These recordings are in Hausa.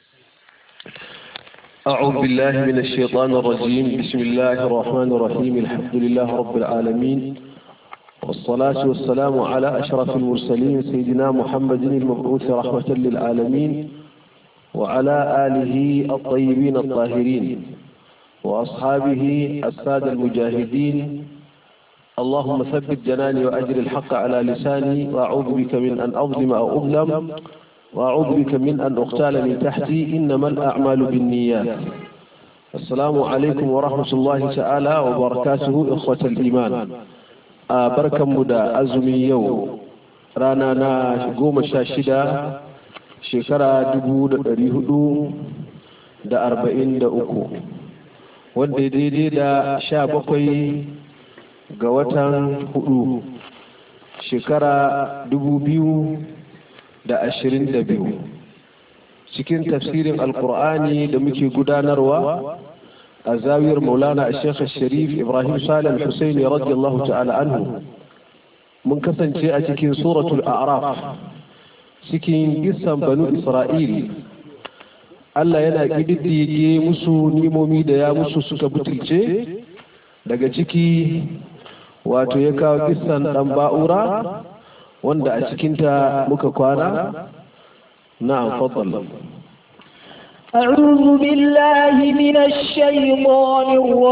أعوذ بالله من الشيطان الرجيم بسم الله الرحمن الرحيم الحمد لله رب العالمين والصلاة والسلام على أشرف المرسلين سيدنا محمد المبعوث رحمة للعالمين وعلى آله الطيبين الطاهرين وأصحابه السادة المجاهدين اللهم ثبت جناني وأجر الحق على لساني وأعوذ بك من أن أظلم أو أظلم وأعوذ بك من أن أقتال من تحتي إنما الأعمال بالنيات السلام عليكم ورحمة الله تعالى وبركاته إخوة الإيمان بركة مدى أزمي يوم رانا نا قوم شاشدة شكرا دبود ريهدو da arba'in da uku wanda daidai da sha bakwai ga watan hudu shekara dubu biyu da ashirin da biyu cikin tafsirin alkur'ani da muke gudanarwa a zawiyar maulana a shekha sharif ibrahim salim husaini radiyallahu ta'ala anhu mun kasance a cikin suratul a'raf cikin gisan banu isra'il Allah yana ƙididdige musu nimomi da ya musu suka butulce daga ciki wato ya kawo gisan ɗan ba'ura wanda a cikinta muka kwana na'am faddal أعوذ بالله من الشيطان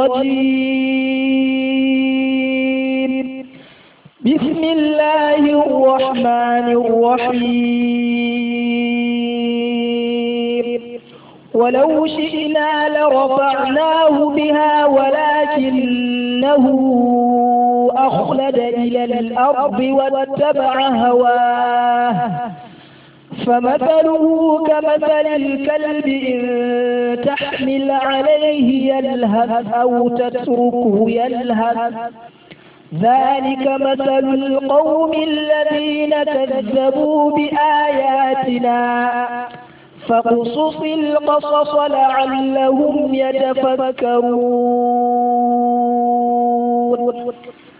الرجيم بسم الله الرحمن الرحيم ولو شئنا لرفعناه بها ولكنه أخلد إلى الأرض واتبع هواه فمثله كمثل الكلب إن تحمل عليه يلهث أو تتركه يلهث ذلك مثل القوم الذين كذبوا بآياتنا فاقصص القصص لعلهم يتفكرون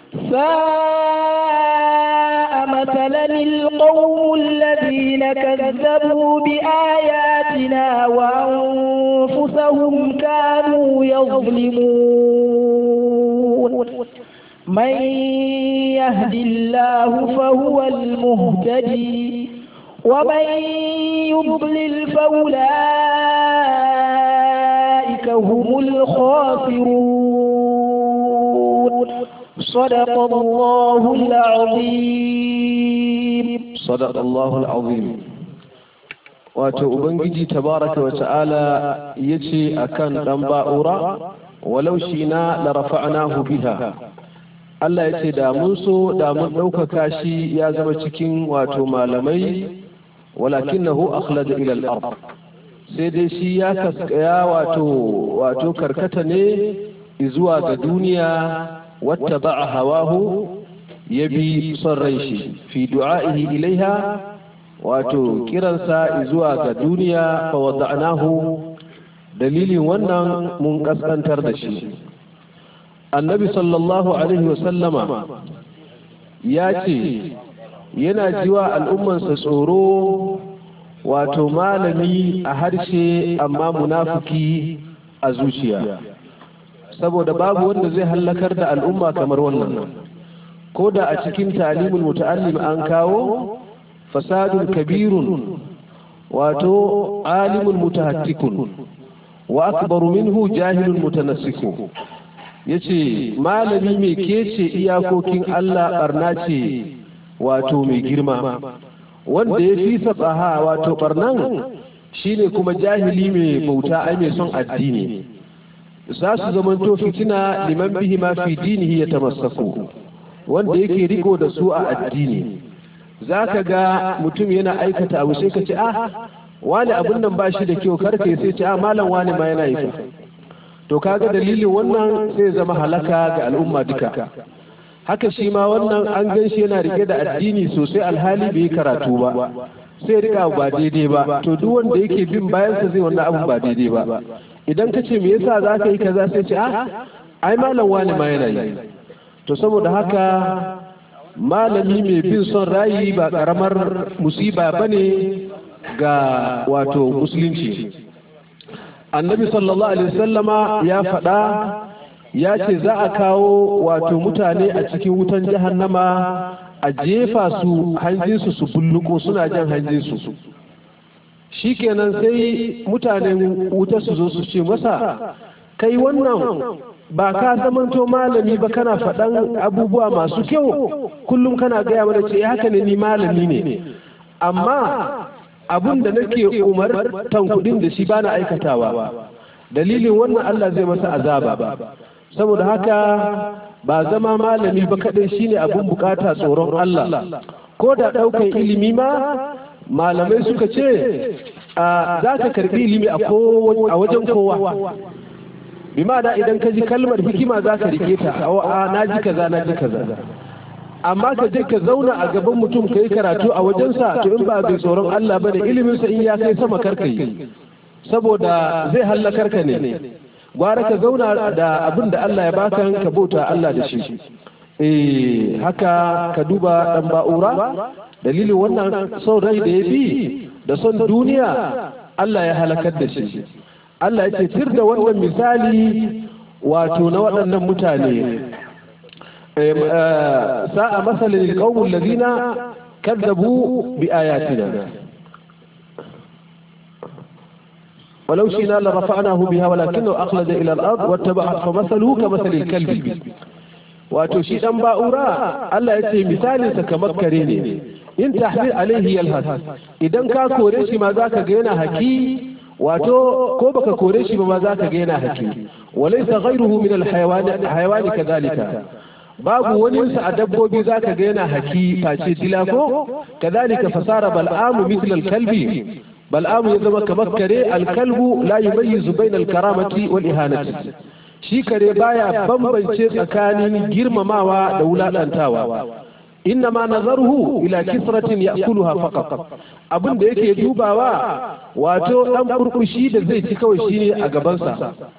ساء مثلا القوم الذين كذبوا بآياتنا وأنفسهم كانوا يظلمون من يهد الله فهو المهتدي ومن يضلل فأولئك هم الخاسرون صدق الله العظيم صدق الله العظيم wato ubangiji tabaraka wa ta'ala yace akan dan ba'ura walau shina la rafa'nahu biha Allah yace da mun so da mun ɗaukaka shi ya zama cikin wato malamai walakinahu akhlada ila al-ard sai dai shi ya kaskaya wato wato karkata ne zuwa ga duniya wata ba'a hawahu ya bi son rai shi fi du'a'ihi ilaiha wato kiransa zuwa ga duniya fa wada'nahu dalilin wannan mun kaskantar da shi annabi sallallahu alaihi wasallama ya ce yana jiwa al'ummansa tsoro wato malami a harshe amma munafuki a zuciya saboda babu wanda zai hallakar da al'umma kamar wannan ko da a cikin talimul muta'allim an kawo fasadun kabirun wato alimul mutahattikun wa akbaru minhu jahilul mutanassikun yace malami mai kece iyakokin Allah barna ce wato mai girma wanda ya fi sabaha wato barnan shine kuma jahili mai bauta ai mai son addini za su zamanto fitina liman bihi ma fi dinihi ya tamassaku wanda yake riko da su a addini za ka ga mutum yana aikata abu sai ka ce ah wani abun nan ba shi da kyau karka sai ce ah malam wani ma yana yi to kaga dalilin wannan sai zama halaka ga al'umma duka haka shi ma wannan an gan shi yana rike da addini sosai alhali bai yi karatu ba sai rika ba daidai ba to duk wanda yake bin bayansa zai wannan abu ba daidai ba idan ka ce me yasa za ka yi kaza sai ce ah ai malam wani ma yana yi to saboda haka malami mai bin son rayi ba karamar musiba bane ga wato musulunci annabi sallallahu alaihi wasallama ya faɗa ya ce za a kawo wato mutane a cikin wutan jahannama a jefa su hanjinsu su bulluko suna jan hanjinsu shikenan sai mutanen wuta su zo su ce masa kai wannan ba ka zamanto malami ba kana faɗan abubuwa masu kyau kullum kana gaya mana ce haka ne ni malami ne amma abun da nake umartan kuɗin da shi bana aikatawa dalilin wannan Allah zai masa azaba saboda haka ba zama malami ba kaɗai shine abun bukata tsoron Allah ko da ɗaukan ilimi ma malamai suka ce za ka karɓi ilimi a wajen kowa bi da idan ka ji kalmar hikima za ka rike ta a na ji kaza na ji kaza amma ka je ka zauna a gaban mutum ka yi karatu a wajensa to in ba bai tsoron Allah ba da iliminsa in ya kai sama karka yi saboda zai hallakar ka ne gwara ka zauna da abin da Allah ya baka ka bauta Allah da shi eh haka ka duba dan ba'ura dalilin wannan son rai da ya bi da son duniya Allah ya halakar da shi Allah ya ce tir da wannan misali wato na waɗannan mutane sa'a masalin alqawmul ladina kadzabu bi ayatina ولو شئنا لرفعناه بها ولكنه أخلد إلى الأرض واتبع فمثله كمثل الكلب wato shi dan ba'ura Allah ya ce misalinsa kamar kare ne in tahmil alaihi yalhas idan ka kore shi ma zaka ga yana haki wato ko baka kore shi ba ma zaka ga yana haki walaysa ghayruhu min alhayawan hayawani kadhalika babu wani sa a dabbobi zaka ga yana haki face dila ko kadhalika fasara bal'amu mithla alkalbi bal'amu ya zama kamar kare alkalbu la yumayyizu bayna alkaramati wal ihanati shi kare baya bambance tsakanin girmamawa da wulaɗantawa inna ma nazaruhu ila kisratin ya'kuluha faqat abin da yake dubawa wato dan burbushi da zai ci kawai shine a gabansa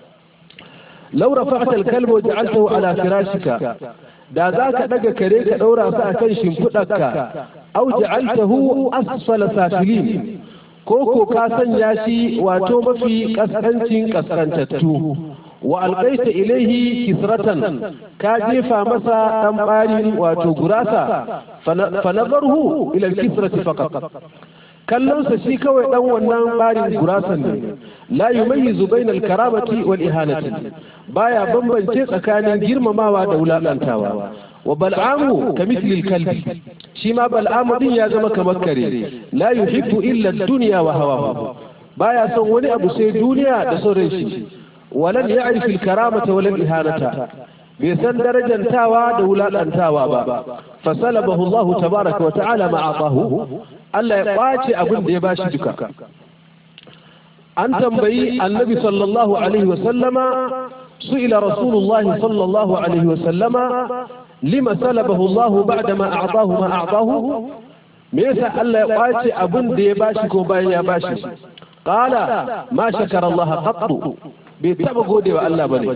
law rafa'ta al-kalba wa ja'altahu ala firashika da za ka daga kare ka daura sa akan shimfidarka aw ja'altahu asfala safilin ko ko ka sanya shi wato mafi kaskancin kaskantattu wa alƙaita ilaihi kisratan ka jefa masa ɗan ɓarin wato gurasa fa nazarhu ila kisrati faqat kallonsa shi kawai ɗan wannan ɓarin gurasan ne la yumayyizu bayna al-karamati wal ihanati baya bambance tsakanin girmamawa da wulaƙantawa wa bal'amu ka misli kalbi shi ma bal'amu din ya zama kamar kare la yuhibbu illa ad-dunya wa hawahu baya son wani abu sai duniya da son rai shi ولن يعرف الكرامة ولا الإهانة بيسان درجة تاوى دولا تاوى بابا فسلبه الله تبارك وتعالى ما أعطاه ألا يقاتي أبن ديباش دكا أن تنبي النبي صلى الله عليه وسلم سئل رسول الله صلى الله عليه وسلم لما سلبه الله بعدما أعطاه ما أعطاه ميسا ألا يقاتي أبن ديباش كوباين يا باشي قال ما شكر الله قط bai taba gode wa Allah bane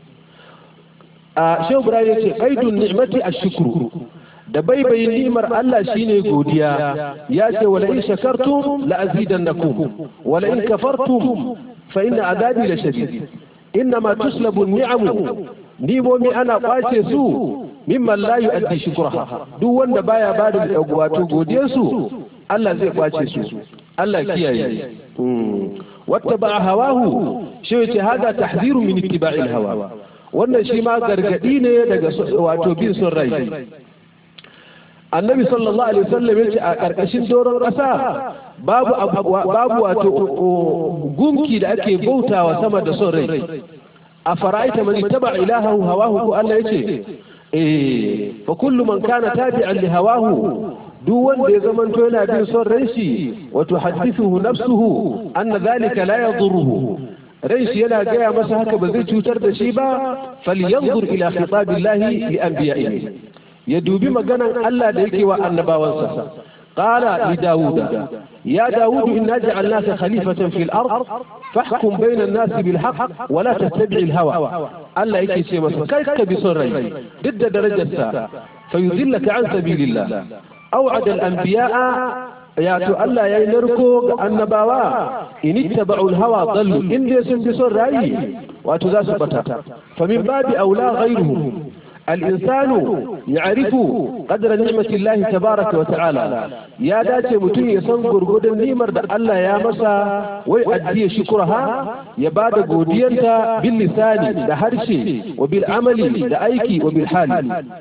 a shehu ibrahim yace qaidun ni'mati ash-shukru da baibai ni'mar Allah shine godiya ya ce wala in shakartum la azidannakum wala in kafartum fa inna adabi la shadid innama tuslabu an-ni'amu nimomi ana kwace su mimman la yu'addi shukraha duk wanda baya bada wato godiyar su Allah zai kwace su Allah kiyaye واتبع هواه shi ce hada tahziru min ittiba'il hawa wannan shi ma gargadi ne daga wato bin son rai annabi sallallahu alaihi wasallam yace a karkashin doron kasa babu babu wato gunki da ake bautawa sama da son rai a fara'aita man ittaba ilahahu hawahu ko Allah yace eh fa kullu man kana tabi'an li hawahu duk wanda ya zamanto yana bin son ran shi wato hadithuhu nafsuhu anna dhalika la yadurruhu ran shi yana gaya masa haka ba zai cutar da shi ba falyanzur ila khitabillahi li anbiya'ihi ya dubi maganan Allah da yake wa annabawansa qala li dauda ya daud inna ja'alnaka khalifatan fil ard fahkum bayna an-nas bil haqq wa la tattabi' al-hawa Allah yake ce masa kai ka bi son rai duk da darajarsa fayudillaka an sabilillah أوعد الأنبياء ya to Allah yayi narko ga annabawa in ittaba'ul hawa dallu in dai sun bi son rayi wato za su bata fa min babi aula ghayruhum الإنسان يعرف قدر نعمة الله تبارك وتعالى يا داتي متون يسن غرغد النعمر ده الله يا مسا ويؤدي شكرها يباد غوديانتا باللسان ده هرشي وبالعمل ده أيكي وبالحال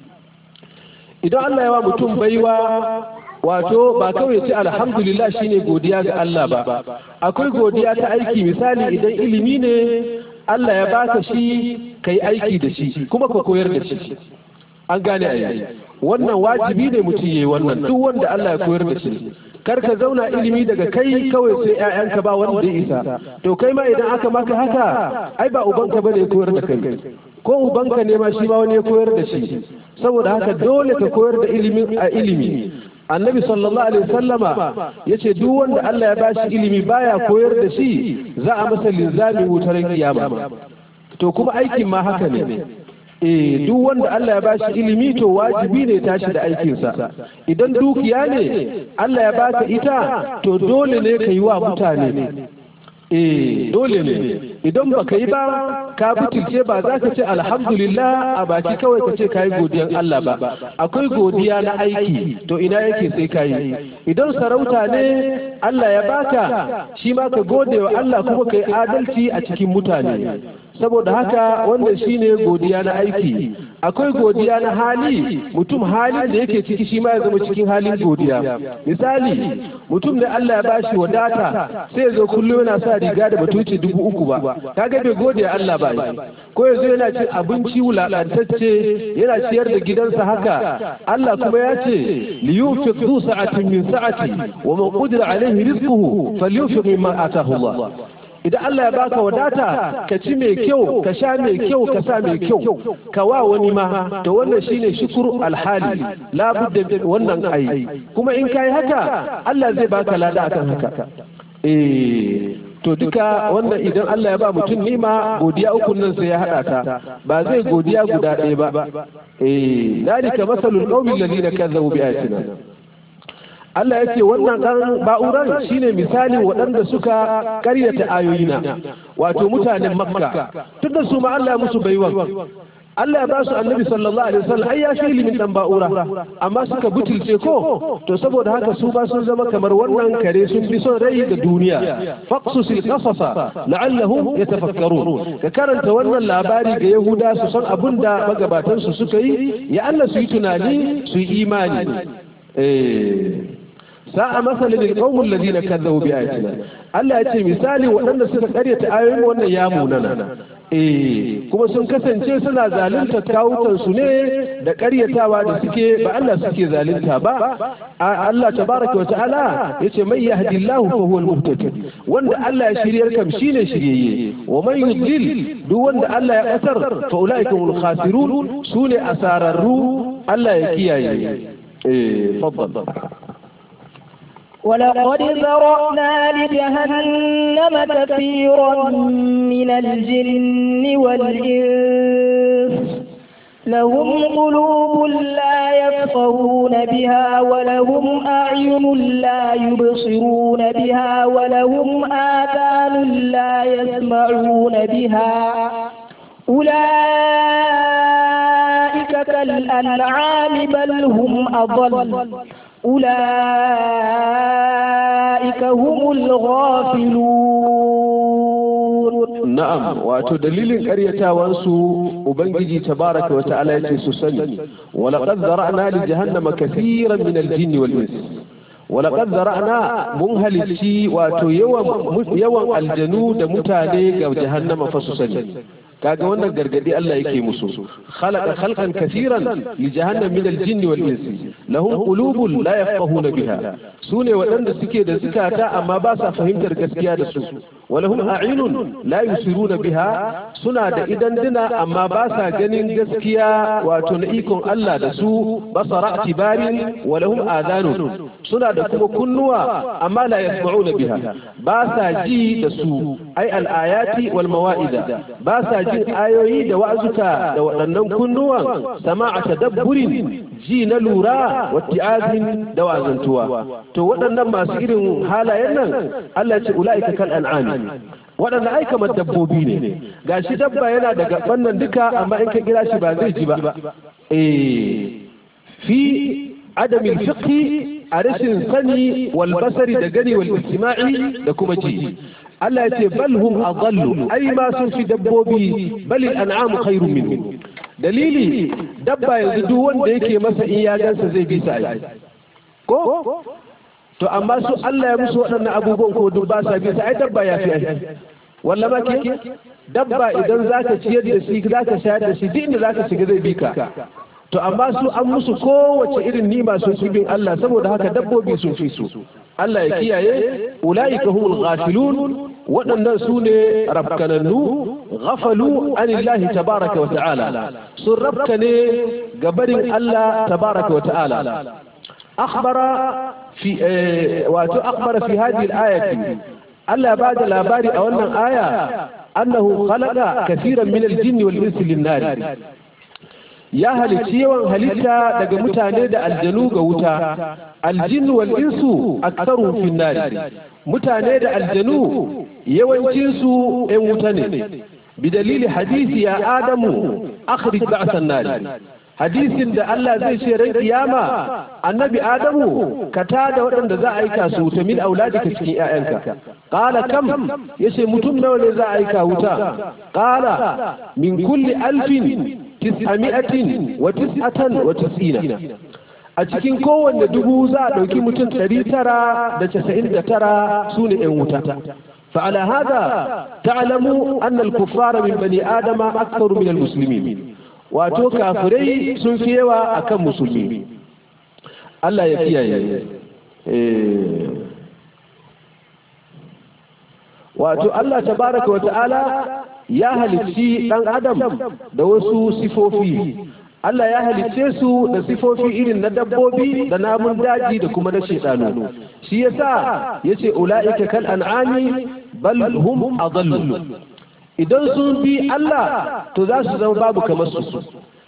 idan Allah ya wa mutum baiwa wato ba kawai ce alhamdulillah shine godiya ga Allah ba akwai godiya ta aiki misali idan ilimi ne Allah ya baka shi kai aiki da shi kuma ka koyar da shi an gane a wannan wajibi ne mutum yayi wannan duk wanda Allah ya koyar da shi kar ka zauna ilimi daga kai kawai sai ƴaƴanka ba wanda ya isa to kai ma idan aka maka haka ai ba ubanka bane ya koyar da kai ko ubanka ne ma shi ma wani ya koyar da shi saboda haka dole ka koyar da ilimin a ilimi annabi sallallahu alaihi wasallama yace duk wanda Allah ya bashi ilimi baya koyar da shi za a masa linzami wutar kiyama to kuma aikin ma haka ne eh duk wanda Allah ya bashi ilimi to wajibi ne tashi da aikinsa idan dukiya ne Allah ya baka ita to dole ne ka yi wa mutane eh dole ne idan baka yi ba ka butulce ba za ka ce alhamdulillah a baki kawai ka ce ka yi godiyan Allah ba akwai godiya na aiki to ina yake sai ka yi idan sarauta ne Allah ya baka shi ma ka gode wa Allah kuma ka yi adalci a cikin mutane saboda haka wanda shine godiya na aiki akwai godiya na hali mutum halin da yake ciki shi ma ya zama cikin halin godiya misali mutum ne Allah ya bashi wadata sai ya zo kullum yana sa riga da batuci dubu uku ba kaga bai gode Allah ba ko ya zo yana cin abinci wulaƙantacce yana ciyar da gidansa haka Allah kuma ya ce li yunfiq du sa'atin min sa'ati wa man qudira alaihi rizquhu falyunfiq mimma atahu Allah idan Allah ya baka wadata ka ci mai kyau ka sha mai kyau ka sa mai kyau ka wa wani ma to wannan shine shukuru alhali labudda wannan ai kuma in kai haka Allah zai baka lada akan haka eh to duka wannan idan Allah ya ba mutum nima godiya uku nan sai ya hada ta ba zai godiya guda ɗaya ba eh dalika masalul qaumil ladina kazzabu bi ayatina Allah ya ce wannan ɗan ba'uran shine misalin waɗanda suka ƙaryata ayoyina wato mutanen makka tun da su ma Allah ya musu baiwan Allah ya ba su annabi sallallahu alaihi wasallam ai ya shi ilimin dan ba'ura amma suka butulce ko to saboda haka su ba sun zama kamar wannan kare sun fi son rai da duniya faqsusil qasasa la'allahum yatafakkarun ka karanta wannan labari ga yahuda su san abin da magabatan su suka yi ya Allah su yi tunani su yi imani eh sa'a masalin alqawmul ladina kazzabu bi ayatina Allah ya ce misali waɗanda suka karyata ayoyin wannan ya munana eh kuma sun kasance suna zalunta kawukan su ne da karyatawa da suke ba Allah suke zalunta ba Allah tabaraka wa ta'ala yace mai yahdillahu fa huwal muhtadi wanda Allah ya shiryar kam shine shiryayye wa man yudlil duk wanda Allah ya kasar fa ulaika hum khasirun sune asararru Allah ya kiyaye eh faddal ولقد ذرأنا لجهنم كثيرا من الجن والإنس لهم قلوب لا يفقهون بها ولهم أعين لا يبصرون بها ولهم آذان لا يسمعون بها أولئك كالأنعام بل هم أضل أولئك هم الغافلون نعم واتو دليل قريتا وانسو وبنجي تبارك وتعالى يتسسني ولقد ذرأنا لجهنم كثيرا من الجن والإنس ولقد ذرأنا منهل شي واتو يوم يوم الجنود متاني جهنم فسسني kaga wannan gargadi Allah yake musu khalaqa khalqan kaseeran li jahannam min al-jinni wal insi lahum qulubun la yafqahuna biha sune waɗanda suke da zukata amma ba sa fahimtar gaskiya da su walahum a'inun la yusiruna biha suna da idan dina amma ba sa ganin gaskiya wato na ikon Allah da su basara tibarin walahum adanun suna da kuma kunnuwa amma la yasma'una biha ba sa ji da su ai al-ayati wal mawa'ida ba sa jin ayoyi da wa'azuka da waɗannan kunnuwan sama'a tadabburin ji na lura wa ti'azin da wazantuwa to waɗannan masu irin halayen nan Allah ce ula'ika kal an'ami waɗanda ai kamar dabbobi ne gashi dabba yana da gaban nan duka amma in ka kira shi ba zai ji ba eh fi adamin fiqhi a rashin sani wal basari da gani wal istima'i da kuma ji Allah ya ce bal hum adallu ai ma sun fi dabbobi bal an'amu khairun minhum dalili dabba yanzu duk wanda yake masa in ya gansa zai bi sa ai ko to amma su Allah ya musu waɗannan abubuwan ko duk ba sa bi sa ai dabba ya fi ai walla ma ke dabba idan zaka ciyar da shi zaka shayar da shi duk inda zaka shiga zai bi ka to amma su an musu kowace irin nima sun fi bin Allah saboda haka dabbobi sun fi su Allah ya kiyaye ulaika humul ghafilun waɗannan su ne rafkanannu ghafalu anillahi tabaraka wa ta'ala sun rafka ne gabarin Allah tabaraka wa ta'ala akhbara fi wato akhbara fi hadhihi al-ayati Allah ba da labari a wannan aya annahu khalaqa kaseeran min al-jinni wal insi lin-nar ya halicci yawan halitta daga mutane da aljanu ga wuta aljinnu wal insu aktsaru fi nar mutane da aljanu yawancin su ɗan wuta ne bi dalili hadisi ya adamu akhrij ba'san nar hadisin da Allah zai ce ran kiyama annabi adamu ka tada waɗanda za a aika su wuta min auladika cikin ƴaƴanka qala kam yace mutum nawa ne za a aika wuta qala min kulli alfin tis'ami'atin wa tis'atan wa tis'ina a cikin kowanne dubu za a ɗauki mutum ɗari tara da casa'in da tara su ne ‘yan wuta فعلى هذا تعلموا أن الكفار من بني آدم أكثر من المسلمين wato kafirai sun fi yawa a kan musulmi Allah ya kiyaye wato Allah tabaraka wa ta'ala ya halicci ɗan adam da wasu sifofi Allah ya halicce su da sifofi irin na dabbobi da namun daji da kuma na shedanu shi yasa yace ula'ika kal an'ami bal hum adallu idan sun bi Allah to za su zama babu kamar su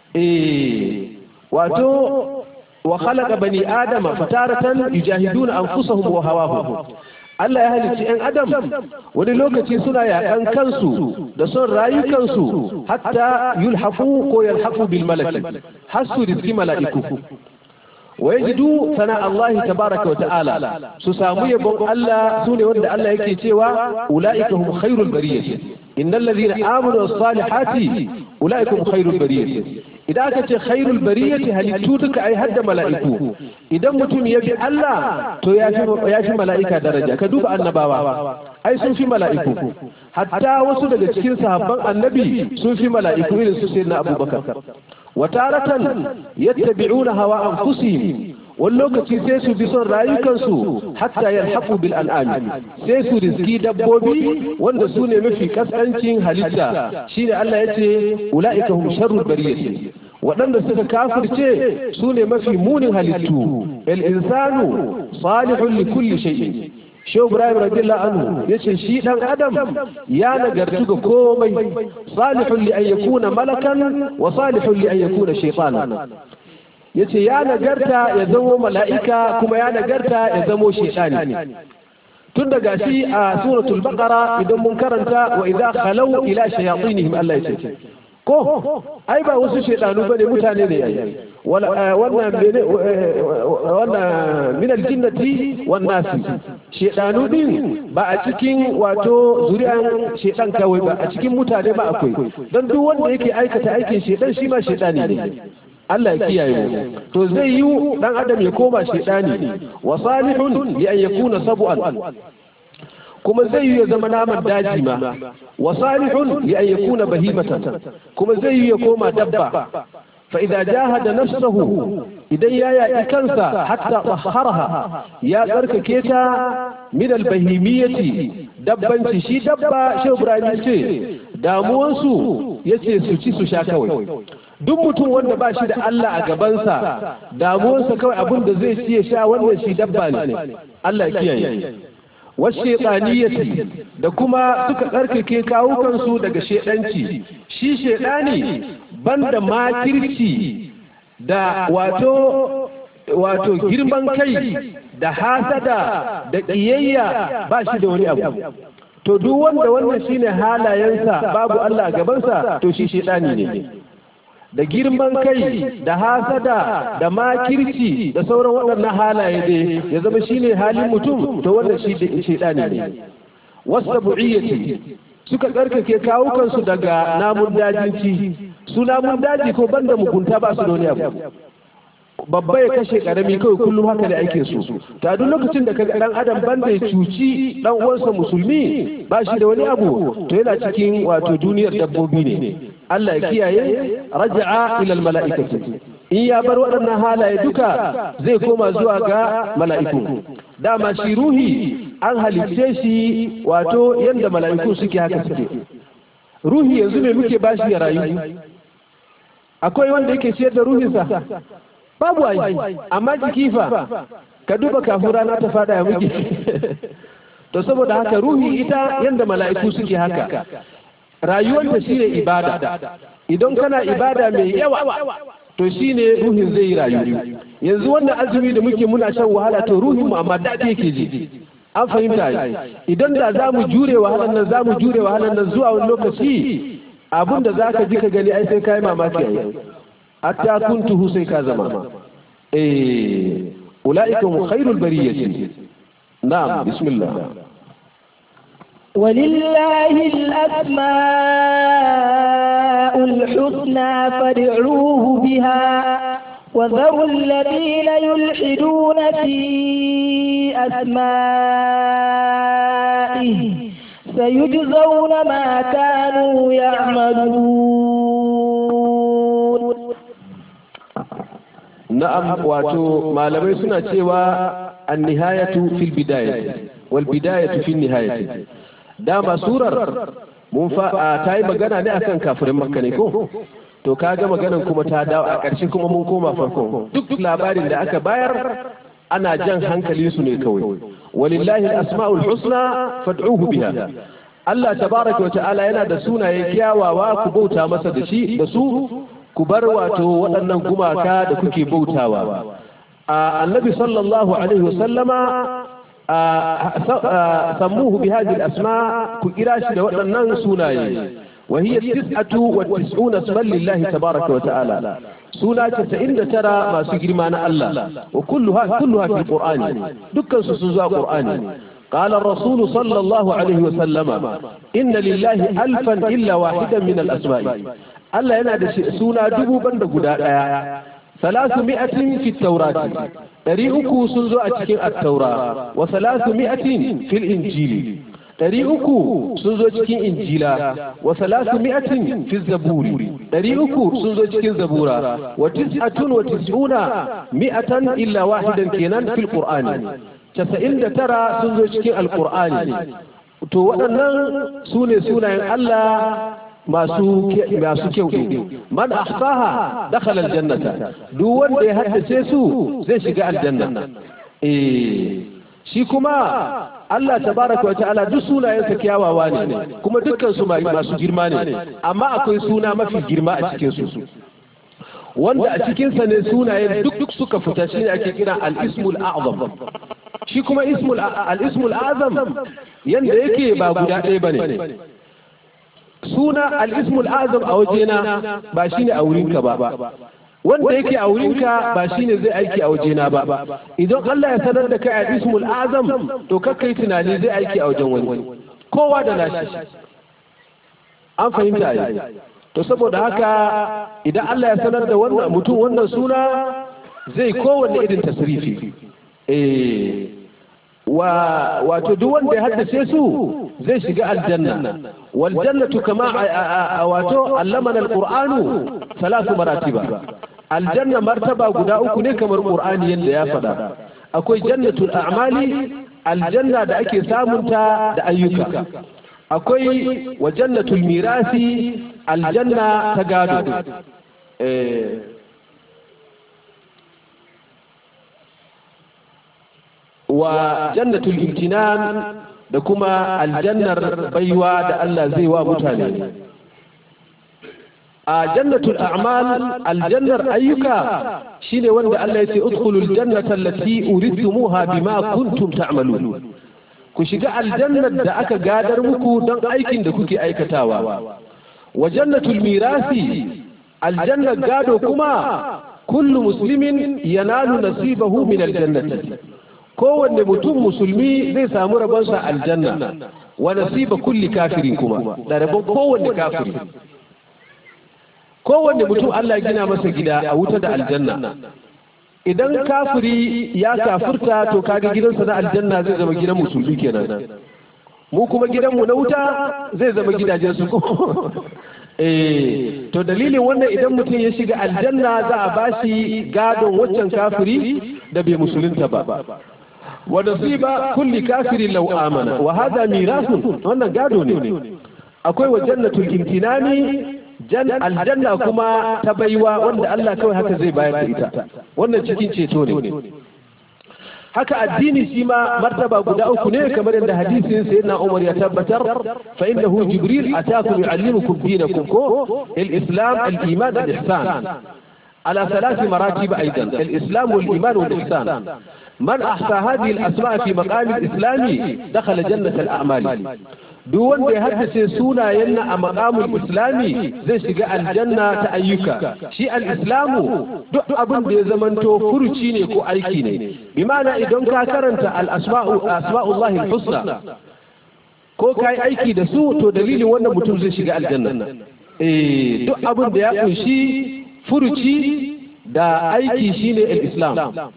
eh wato wa khalaqa bani adama fataratan yujahiduna anfusahum wa hawahum Allah ya halicci ‘yan Adam wani lokaci suna yaƙan kansu da son rayukansu hatta yulhafu ko yalhafu bil malaki har su riski mala'iku. Wa yajidu sana Allah tabaraka wa ta'ala su samu yabon Allah su ne wanda Allah yake cewa ula'ika hum khairul bariyyah innal ladhina amanu was salihati ula'ika hum khairul bariyyah idan aka ce khairul bariyati halittu duka ai hadda mala'iku idan mutum ya bi Allah to ya fi ya fi mala'ika daraja ka duba annabawa ai sun fi mala'iku hatta wasu daga cikin sahabban annabi sun fi mala'iku irin su sayyidina Abubakar wa taratan yattabi'una hawa anfusihim wani lokaci sai su bi son rayukansu hatta yalhaqu bil an'ami sai su riski dabbobi wanda su ne mafi kaskancin halitta shine Allah yace ulaika hum sharrul bariyati waɗanda suka kafirce su ne mafi munin halittu el insanu salihun li kulli shay'in Shehu Ibrahim radiyallahu anhu yace shi dan Adam ya nagartu ga komai salihun li an yakuna malakan wa salihun li an yakuna shaytanan yace ya nagarta ya zamo mala'ika kuma ya nagarta ya zamo shaytani tun daga shi a suratul baqara idan mun karanta wa idza khalau ila shayatinihim Allah ya ce ko ai ba wasu shaidanu bane mutane ne ai wannan wannan min aljinnati wan nasi shaidanu din ba a cikin wato zuri'an shaidan kawai ba a cikin mutane ba akwai dan duk wanda yake aikata aikin shaidan shi ma shaidani ne Allah ya kiyaye mu to zai yi dan adam ya koma shaidani wa salihun li an yakuna sab'an kuma zai yi ya zama naman daji ma wa salihun li an yakuna bahimatan kuma zai yi ya koma dabba fa idza jahada nafsahu idan ya yaki kansa hatta tahharaha ya tsarkake ta min albahimiyati dabbanci shi dabba shehu ibrahim ce damuwansu ya ce su ci su sha kawai duk mutum wanda ba shi da Allah a gabansa damuwarsa kawai abin da zai ci ya sha wannan shi dabba ne Allah ya kiyaye wasu da kuma suka tsarkake kawukansu daga shedanci shi shedani banda makirci da wato wato girman kai da hasada da ƙiyayya ba shi da wani abu to duk wanda wannan shine halayensa babu Allah a gabansa to shi shedani ne da girman kai da hasada da makirci da sauran waɗannan halaye dai ya zama shine halin mutum to wannan shi da shedani ne wasabu'iyyati suka tsarkake kawukansu daga namun dajinci su namun daji ko banda mugunta ba su da wani abu babba ya kashe karami kawai kullum haka da aikin su ta duk lokacin da kaga dan adam banda ya cuci dan uwansa musulmi ba shi da wani abu to yana cikin wato duniyar dabbobi ne Allah ya kiyaye raja'a ila mala'ikati in ya bar waɗannan halaye duka zai koma zuwa ga mala'iku dama shi ruhi an halicce shi wato yadda mala'iku suke haka suke ruhi yanzu me muke bashi ya rayu akwai wanda yake ciyar da ruhinsa babu ai amma jiki fa ka duba kafin rana ta fada ya muke to saboda haka ruhi ita yadda mala'iku suke haka rayuwar shi ne ibada idan kana ibada mai yawa to shi ne ruhin zai yi rayu yanzu wannan azumi da muke muna shan wahala to ruhin mu amma daɗi yake ji an fahimta idan da za mu jure wahalar nan za mu jure wahalar nan zuwa wani lokaci abin da za ka ji ka gani ai sai ka yi mamaki ai hatta kuntuhu sai ka zama eh ulaika hum khairul bariyati na'am bismillah ولله الأسماء الحسنى فادعوه بها وذروا الذين يلحدون في أسمائه سيجزون ما كانوا يعملون na'am wato malamai suna cewa an nihayatu fil bidayati wal bidayatu fil nihayati dama surar mun fa ta yi magana ne akan kafirin makka ne ko to kaga maganan kuma ta dawo a ƙarshe kuma mun koma farko duk labarin da aka bayar ana jan hankali su ne kawai walillahi al-asma'ul husna fad'uhu biha Allah tabaraka wa ta'ala yana da sunaye kyawawa ku bauta masa da shi da su ku bar wato waɗannan gumaka da kuke bautawa annabi sallallahu alaihi wasallama sammuhu bi hadhihi al-asma ku kira shi da waɗannan sunaye wa hiya tis'atu wa tis'una isman lillahi tabaraka wa ta'ala suna 99 masu girma na Allah wa kulluha kulluha fi qur'ani dukkan su sun zuwa qur'ani قال الرسول صلى الله عليه وسلم إن لله ألفا إلا واحدا من الأسماء Allah yana da suna dubu banda guda ɗaya salasu mi'atin fi taurati ɗari uku sun zo a cikin attaura wa salasu mi'atin fil injili ɗari uku sun zo cikin injila wa salasu mi'atin fi zaburi ɗari uku sun zo cikin zabura wa tis'atun wa tis'una mi'atan illa wahidan kenan fil qur'ani casa'in da tara sun zo cikin alqur'ani to waɗannan su ne sunayen Allah masu masu kyau ne man ahsaha dakhala aljannata duk wanda ya haddace su zai shiga aljanna eh shi kuma Allah tabaraka wa ta'ala duk sunayensa kyawawa ne kuma dukkan su masu girma ne amma akwai suna mafi girma a cikin su wanda a cikin sa ne sunayen duk duk suka fita shine ake kira al-ismul a'zam shi kuma ismul al-ismul azam yanda yake ba guda ɗaya bane suna al'ismul azam a wajena ba shi ne a wurinka ba wanda yake a wurinka ba shi ne zai aiki a wajena ba idan Allah ya sanar da kai al'ismul azam to kakkai tunani zai aiki a wajen wani kowa da nashi an fahimta yi to saboda haka idan Allah ya sanar da wannan mutum wannan suna zai kowanne irin tasrifi eh wa wato duk wanda ya haddace su zai shiga aljanna wal jannatu kama wato allamana alqur'anu salatu maratiba aljanna martaba guda uku ne kamar qur'ani yanda ya faɗa akwai jannatul a'mali aljanna da ake samunta da ayyuka akwai wa jannatul mirasi aljanna ta gado wa jannatul imtinan da kuma aljannar baiwa da Allah zai wa mutane a jannatul a'mal aljannar ayyuka shine wanda Allah ya ce udkhulul jannata allati uridtumuha bima kuntum ta'malun ku shiga aljannar da aka gadar muku don aikin da kuke aikatawa wa jannatul mirasi aljannar gado kuma kullu muslimin yanalu nasibahu min aljannati kowanne mutum musulmi zai samu rabonsa aljanna wa nasiba kulli kafirin kuma da rabon kowanne kafiri kowanne mutum Allah gina masa gida a wuta da aljanna idan kafiri ya kafirta to kaga gidansa na aljanna zai zama gidan musulmi kenan mu kuma gidanmu na wuta zai zama gidajen su eh to dalilin wannan idan mutum ya shiga aljanna za a bashi gadon waccan kafiri da bai musulunta ba wa nasiba kulli kafirin law amana wa hada mirathun wannan gado ne akwai wa jannatul imtinani aljanna kuma ta baiwa wanda Allah kawai haka zai bayar da ita wannan cikin ceto ne haka addini shi ma martaba guda uku ne kamar yadda hadisin sayyidina Umar ya tabbatar fa innahu jibril atakum yuallimukum dinakum ko al-islam al-iman al-ihsan على ثلاث مراتب أيضا الإسلام والإيمان والإحسان من أحصى هذه الأسماء في مقام الإسلام دخل جنة الأعمال duk wanda ya haddace sunayen a maqamul islami zai shiga aljanna ta ayyuka shi al-islamu duk abin da ya zamanto furuci ne ko aiki ne bi ma'ana idan ka karanta al-asma'u asma'ullahi al-husna ko kai aiki da su to dalilin wannan mutum zai shiga aljanna eh duk abin da ya kunshi furuci da aiki shine al-islam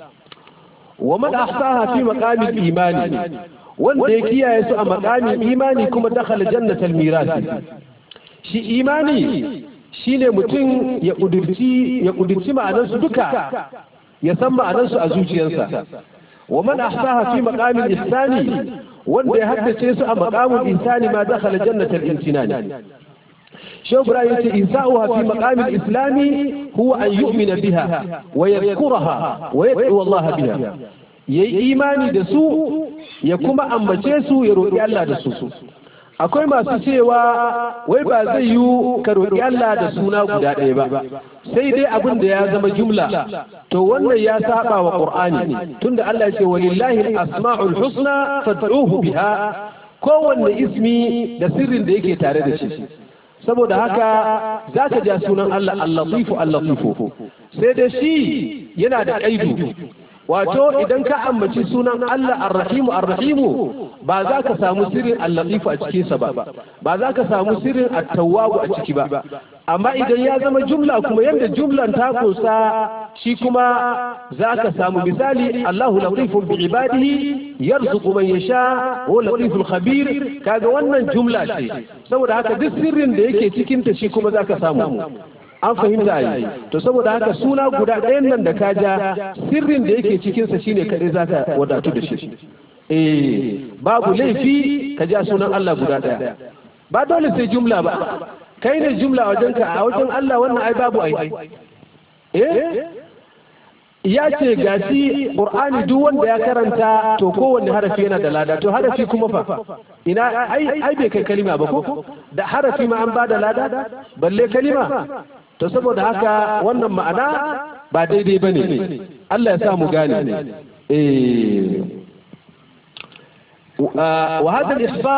wa man ahsaha fi maqamil imani wanda ya kiyaye su a makamin imani kuma dakhala jannatal mirasi shi imani shine mutum ya kudurci ya kudurci ma'anarsu duka ya san ma'anarsu a zuciyarsa wa man ahsaha fi maqamil ihsani wanda ya haddace su a maqamul ihsani ma dakhala jannatal imtinani شو براية إنساؤها في مقام الإسلام هو أن يؤمن بها ويذكرها ويدعو الله بها yayi imani da su ya kuma ambace su ya roƙi Allah da su akwai masu cewa wai ba zai yi ka roƙi Allah da suna guda ɗaya ba sai dai abin da ya zama jumla to wannan ya saba wa Qur'ani tunda Allah ya ce walillahi asmaul husna fad'uhu biha kowanne ismi da sirrin da yake tare da shi saboda haka za ka ja sunan Allah al-latifu al-latifu sai dai shi yana da ƙaidu wato idan ka ambaci sunan Allah ar-rahimu ar-rahimu ba za ka samu sirrin al-latifu a cikin sa ba ba za ka samu sirrin at-tawwabu a ciki ba amma idan ya zama jumla kuma yadda jumlan ta kusa shi kuma za ka samu misali Allahu latifun bi ibadihi yarzuqu man yasha wa latiful khabir kaga wannan jumla ce saboda haka duk sirrin da yake cikin ta shi kuma za ka samu an fahimta yi to saboda haka suna guda ɗayan nan da ka ja sirrin da yake cikinsa shine kaɗai za ka wadatu da shi eh babu laifi ka ja sunan Allah guda ɗaya ba dole sai jumla ba kai ne jumla wajen ka a wajen Allah wannan ai babu ai eh ya ce gashi qur'ani duk wanda ya karanta to kowanne harafi yana da lada to harafi kuma fa ina ai ai bai kai kalima ba ko da harafi ma an ba da lada balle kalima to saboda haka wannan ma'ana ba daidai ba ne Allah ya sa mu gane wa hada al-ihsa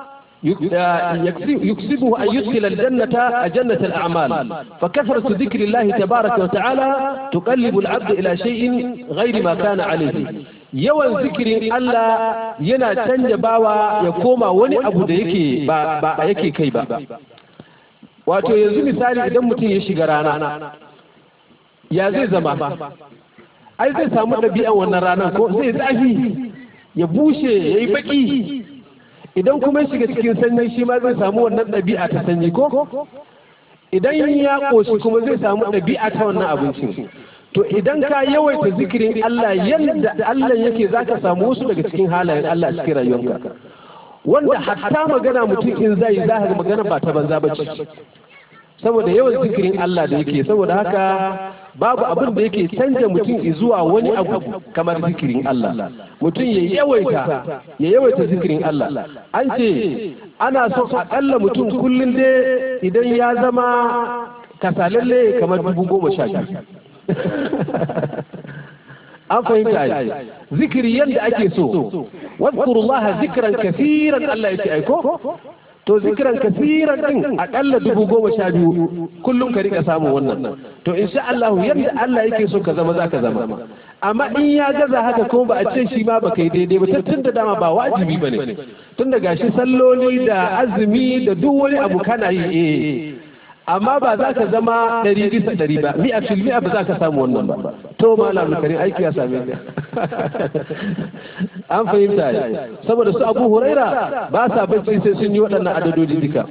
يكسبه أن يدخل الجنة جنة الأعمال فكثرة ذكر الله تبارك وتعالى تقلب العبد إلى شيء غير ما كان عليه yawan zikirin Allah yana canja bawa ya koma wani abu da yake ba yake kai ba wato yanzu misali idan mutum ya shiga rana ya zai zama ai zai samu ɗabi'an wannan ranar ko zai zafi ya bushe ya yi baki idan kuma ya shiga cikin sanyi shi ma zai samu wannan ɗabi'a ta sanyi ko idan ya ƙoshi kuma zai samu ɗabi'a ta wannan abincin to idan ka yawaita zikirin Allah yadda Allah yake zaka samu wasu daga cikin halayen Allah a cikin rayuwarka wanda hatta magana mutum in zai za ka magana ba ta banza ba ce saboda yawan zikirin Allah da yake saboda haka babu abin da yake canja mutum zuwa wani abu kamar zikirin Allah mutum ya yawaita ya yawaita zikirin Allah an ce ana so akalla mutum kullum dai idan ya zama kasalalle kamar dubu goma sha biyu an fahimta ai zikiri yadda ake so wadkurullaha zikran kafiran Allah yake aiko to zikiran kasiran din akalla dubu goma sha biyu kullum ka rika samun wannan to insha Allah yadda Allah yake so ka zama za ka zama amma in ya gaza haka kuma ba a ce shi ma ba kai daidai ba tun da dama ba wajibi ba ne tun da gashi salloli da azumi da duk wani abu kana yi eh amma ba za ka zama ɗari bisa ɗari ba mi'a fil mi'a ba za ka samu wannan ba to malam karim aiki ya same ka an fahimta saboda su abu huraira ba sa bacci sai sun yi waɗannan adadodi duka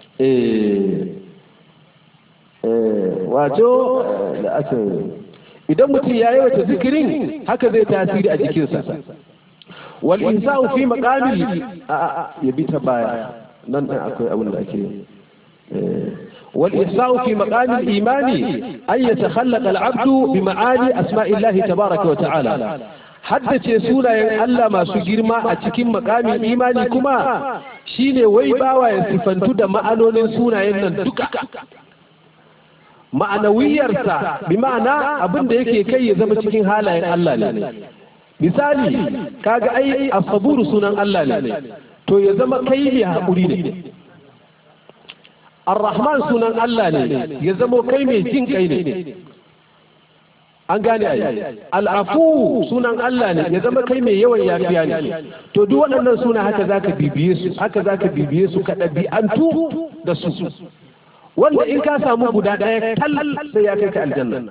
wato da aka idan mutum ya yi wata zikirin haka zai tasiri a jikinsa wal insa'u fi maqamil ya bi ta baya nan akwai abin da ake والإحصاء في مقام الإيمان أن يتخلق العبد بمعاني أسماء الله تبارك وتعالى haddace sunayen Allah masu girma a cikin makamin imani kuma shine wai bawa ya sifantu da ma'anonin sunayen nan duka ma'anawiyarsa bi ma'ana abin da yake kai ya zama cikin halayen Allah ne misali kaga ai asaburu sunan Allah ne to ya zama kai ne haƙuri ne Ar-Rahman sunan Allah ne ya zamo kai mai jin kai ne an gane ai al'afu sunan Allah ne ya zama kai mai yawan yafiya ne to duk waɗannan suna haka zaka bibiye su haka zaka bibiye su ka ɗabi'antu da su wanda in ka samu guda ɗaya tal sai ya kai ka aljanna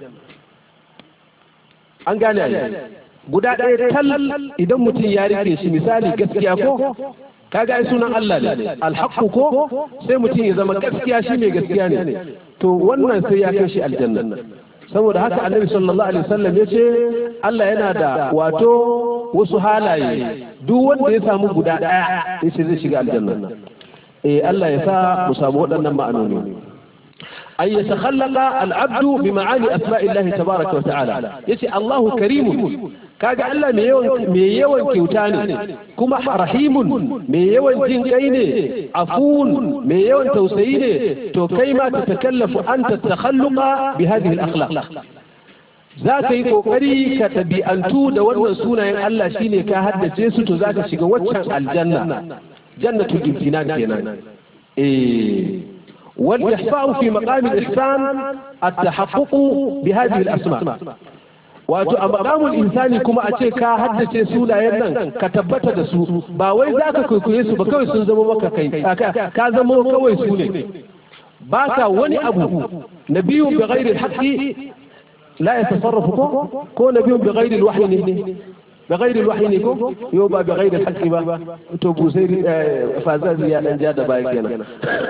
an gane ai guda ɗaya tal idan mutum ya rike shi misali gaskiya ko kaga ai sunan Allah ne alhaqqu ko sai mutum ya zama gaskiya shi mai gaskiya ne to wannan sai ya kai shi aljanna saboda haka annabi sallallahu alaihi wasallam ya ce Allah yana da wato wasu halaye duk wanda ya samu guda daya yace zai shiga aljanna eh Allah ya sa mu samu waɗannan ma'anoni أن يتخلق العبد بمعاني أسماء الله تبارك وتعالى يتي الله كريم kaga Allah mai yawan kyauta ne kuma rahimun mai yawan jin kai ne afun mai yawan tausayi ne to kai ma ta takallafu an ta takhalluqa bi hadhihi al-akhlaq za ka yi kokari ka tabi'antu da wannan sunayen Allah shine ka haddace su to za ka shiga waccan aljanna jannatul imtinan kenan eh والإحصاء في مقام الإحسان التحقق بهذه الأسماء wato a makamun insani kuma a ce ka haddace sunayen nan ka tabbata da su ba wai za ka kwaikwaye su ba kawai sun zama maka kai ka zama kawai su ne ba ka wani abu na biyu bi ghairi haqqi la yatasarrafu ko ko na biyu bi ghairi alwahyi ne bi ghairi alwahyi ne ko yo ba bi ghairi haqqi ba to busairi fazazi ya dan ja da baya kenan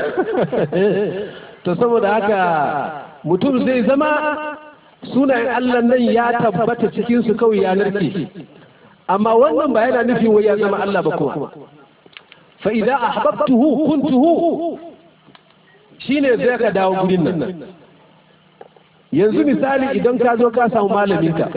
to saboda haka mutum zai zama sunayen Allah nan ya tabbata cikin su kawai ya narke amma wannan ba yana nufin wai ya zama Allah ba kuma fa idza ahbabtuhu kuntuhu shine zai ka dawo gurin nan yanzu misali idan ka zo ka samu malamin ka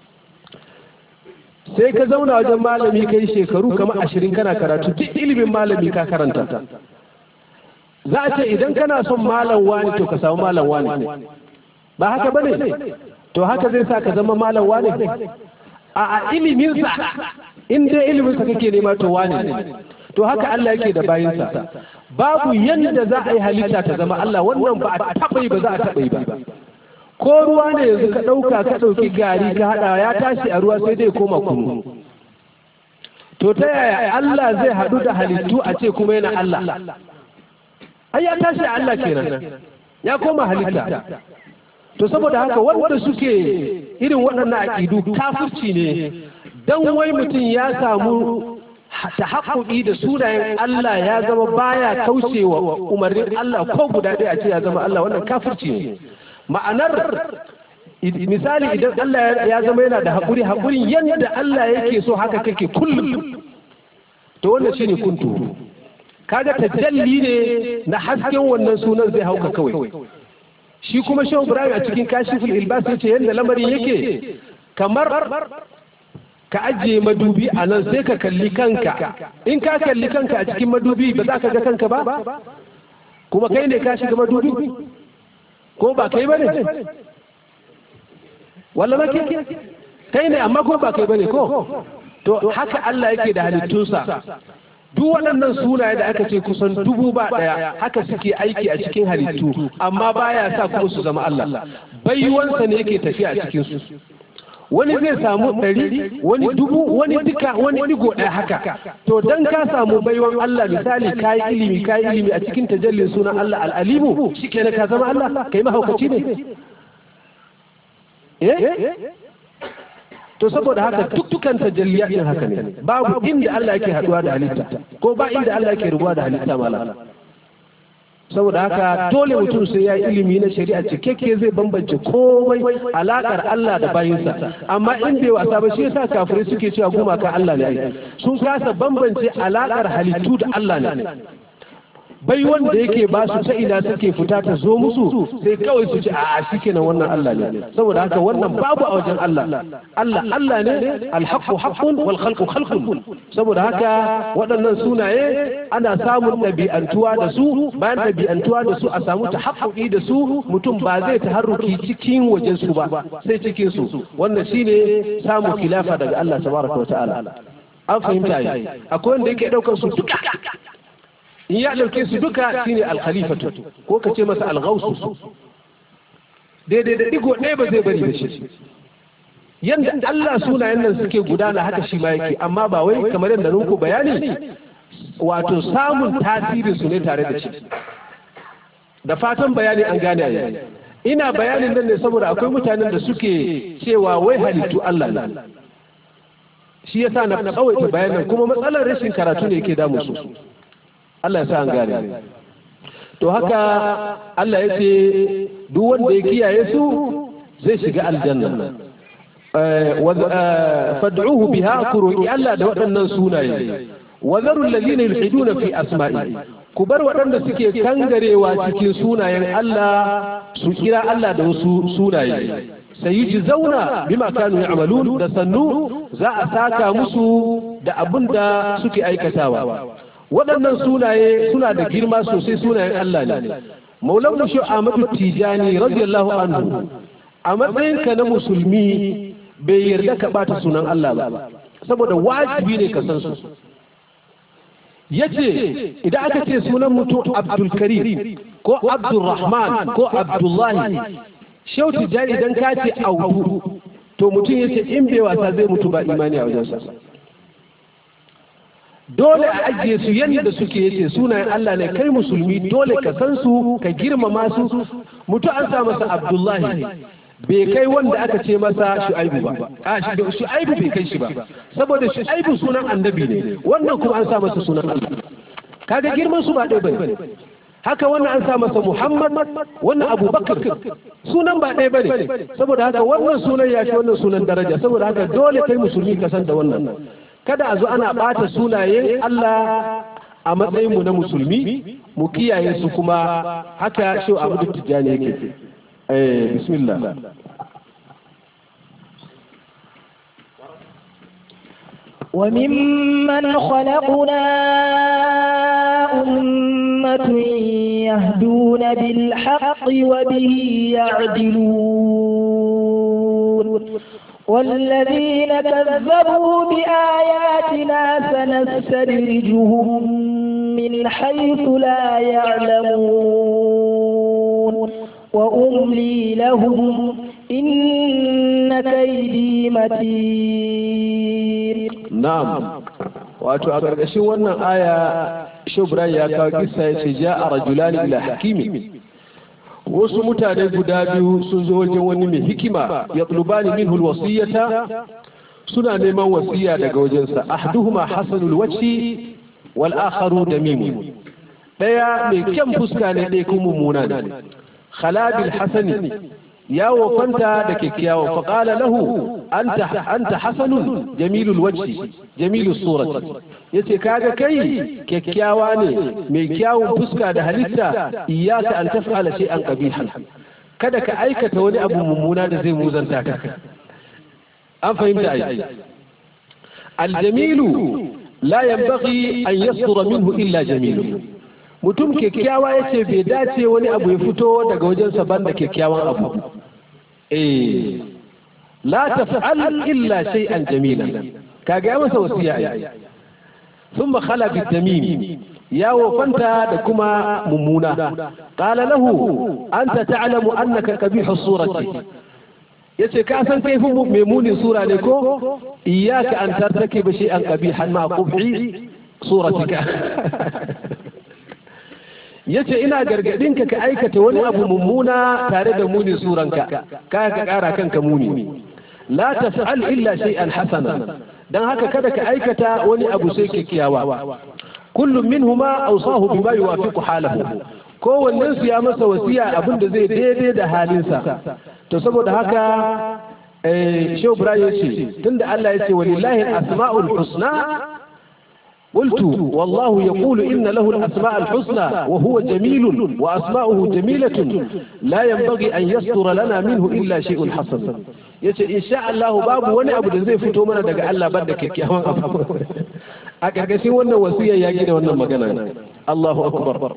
sai ka zauna wajen malami kai shekaru kamar ashirin kana karatu duk ilimin malami ka karanta za a ce idan kana son malam wani to ka samu malam wani ba haka bane to haka zai sa ka zama malam wani a a iliminsa in dai iliminsa kake nema to wani ne to haka Allah yake da bayinsa babu yadda za a yi halitta ta zama Allah wannan ba a taɓa yi ba za a taɓa yi ba ko ruwa ne yanzu ka ɗauka ka ɗauki gari ka haɗa ya tashi a ruwa sai dai koma kunu to ta yaya Allah zai haɗu da halittu a ce kuma yana Allah ai ya tashi a Allah kenan ya koma halitta to saboda haka wanda suke irin waɗannan aƙidu kafirci ne dan wai mutum ya samu tahaqquqi da sunayen Allah ya zama baya kaucewa umarnin Allah ko guda ɗaya a ce ya zama Allah wannan kafirci ne ma'anar misali idan Allah ya zama yana da haƙuri haƙurin yadda Allah yake so haka kake kullum to wannan shine kuntu kaga tajalli ne na hasken wannan sunan zai hauka kawai shi kuma shehu ibrahim a cikin kashiful ilbas yace yadda lamarin yake kamar ka ajiye madubi a nan sai ka kalli kanka in ka kalli kanka a cikin madubi ba za ka ga kanka ba kuma kai ne ka shiga madubi ko ba kai ba ne walla ba ke kai ne amma ko ba kai ba ne ko to haka Allah yake da halittunsa duk waɗannan sunaye da aka ce kusan dubu ba ɗaya haka suke aiki a cikin halittu amma baya sa kuma su zama Allah baiwansa ne yake tafiya a cikin su wani zai samu ɗari wani dubu wani duka wani digo ɗaya haka to dan ka samu baiwan Allah misali kayi ilimi kayi ilimi a cikin tajallin sunan Allah al'alimu shikenan ka zama Allah kai mahaukaci ne eh to saboda haka dukkan tajalliya din haka ne babu inda Allah yake haduwa da halitta ko ba inda Allah yake rubuwa da halitta mala saboda haka dole mutum sai ya ilimi na shari'a cikakke zai bambance komai alakar Allah da bayinsa amma in bai wasa ba shi yasa kafirai suke cewa gumaka Allah ne sun kasa bambance alakar halittu da Allah ne bai wanda yake ba su ta ina suke fita ta zo musu sai kawai su ce a shi kenan wannan Allah ne saboda haka wannan babu a wajen Allah Allah Allah ne alhaqqu haqqun wal khalqu khalqun saboda haka waɗannan sunaye ana samun ɗabi'antuwa da su bayan ɗabi'antuwa da su a samu tahaqquqi da su mutum ba zai taharruki cikin wajen su ba sai cikin su wannan shine samun khilafa daga Allah tabaraka wa ta'ala an fahimta yi akwai wanda yake ɗaukar su duka in ya ɗauke su duka shine alkhalifatu ko ka ce masa alghausu daidai da digo ɗaya ba zai bari da shi yanda Allah sunayen nan suke gudana haka shi ma yake amma ba wai kamar yadda nuku bayani wato samun tasirin su ne tare da shi da fatan bayani an gane a yayi ina bayanin nan ne saboda akwai mutanen da suke cewa wai halittu Allah ne shi yasa na tsawaita bayanin kuma matsalar rashin karatu ne yake damu su Allah ya sa an gane to haka Allah ya ce duk wanda ya kiyaye su zai shiga aljanna fad'uhu biha ku roki Allah da waɗannan sunaye wa zaru alladhina yulhiduna fi asma'i ku bar waɗanda suke kangarewa cikin sunayen Allah su kira Allah da wasu sunaye sayiji zauna bima kanu ya'malun da sannu za a saka musu da abin da suke aikatawa waɗannan sunaye suna da girma sosai sunayen Allah ne maulan shi Ahmadu Tijani radiyallahu anhu a matsayinka na musulmi bai yarda ka bata sunan Allah ba saboda wajibi ne ka san su yace idan aka ce sunan mutum Abdul Karim ko Abdul Rahman ko Abdullahi Shehu Tijani idan ka ce audu to mutum yace in bai wasa zai mutu ba imani a wajensa dole a ajiye su yadda suke yace sunayen Allah ne kai musulmi dole ka san su ka girmama su mutu an sa masa Abdullahi bai kai wanda aka ce masa Shu'aibu ba a Shu'aibu bai kai shi ba saboda Shu'aibu sunan annabi ne wannan kuma an sa masa sunan Allah kaga girman su ba ɗaya bane haka wannan an sa masa Muhammad wannan Abubakar sunan ba ɗaya bane saboda haka wannan sunan ya fi wannan sunan daraja saboda haka dole kai musulmi ka san da wannan kada a zo ana ɓata sunayen Allah a matsayinmu na musulmi mu kiyaye su kuma haka shi abu da tijjani yake eh bismillah وممن خلقنا أمة يهدون بالحق وبه يعدلون والذين كذبوا بآياتنا سنستدرجهم من حيث لا يعلمون وأملي لهم إن كيدي متين نعم wato a ƙarƙashin wannan aya shubran ya kawo kisa ya ce ja a rajulani ila hakimi wasu mutane guda biyu sun zo wajen wani mai hikima ya tsulubani min hulwasiyata suna neman wasiya daga wajensa ahduhuma hasanul wacce wal akharu damimu daya mai kyan fuska ne ɗaya kuma mummuna ne khalabil hasani ya wofanta da kyakkyawa faƙala lahu anta hasanun jamilul wajhi jamilul surati yace kaga kai kyakkyawa ne mai kyawun fuska da halitta iyyaka an taf'ala shay'an qabihan kada ka aikata wani abu mummuna da zai muzanta ka an fahimta ai aljamilu la yanbaghi an yasdura minhu illa jamilu mutum kyakkyawa yace bai dace wani abu ya fito daga wajensa banda kyakkyawan abu eh la taf'al illa shay'an jamila kaga ya masa wasiya ai thumma khala bitamim ya wofanta da kuma mummuna qala lahu anta ta'lamu annaka qabihu surati yace ka san kai fi mai munin sura ne ko iyyaka an tartakiba shay'an qabihan ma qubhi suratika yace ina gargadin ka ka aikata wani abu mummuna tare da munin suranka ka ka kara kanka muni la taf'al illa shay'an hasana dan haka kada ka aikata wani abu sai kyakkyawa kullum minhuma awsahu bima yuwafiqu halahu kowannen su ya masa wasiya abin da zai daidai da halinsa to saboda haka eh shehu ibrahim yace tunda Allah yace walillahi al-asma'ul husna قلت والله يقول إن له الأسماء الحسنى وهو جميل وأسماؤه جميلة لا ينبغي أن يستر لنا منه إلا شيء حسن yace insha Allah babu wani abu da zai fito mana daga Allah banda kyakkyawan abu a karkashin wannan wasiyar ya gina wannan magana Allahu akbar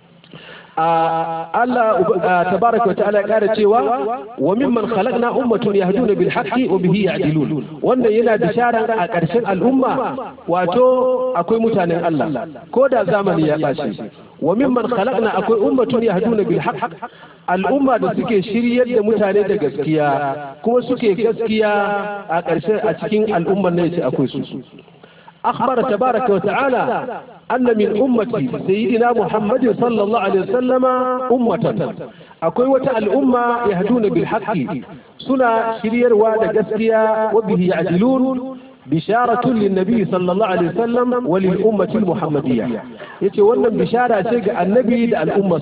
Allah tabaraka wa ta'ala ya kara cewa wa mimman khalaqna ummatun yahduna bil haqqi wa bihi ya'dilun wannan yana bisharan a ƙarshen al'umma wato akwai mutanen Allah ko da zamani ya bashi wa mimman khalaqna akwai ummatun yahduna bil haqq al'umma da suke shiryar da mutane da gaskiya kuma suke gaskiya a ƙarshen a cikin al'ummar ne ce akwai su أخبر تبارك وتعالى أن من أمتي سيدنا محمد صلى الله عليه وسلم أمة أكوي وتع الأمة يهدون بالحق سنة شرير واد قسكيا وبه يعدلون بشارة للنبي صلى الله عليه وسلم وللأمة المحمدية يتولى بشارة شيء النبي الأمة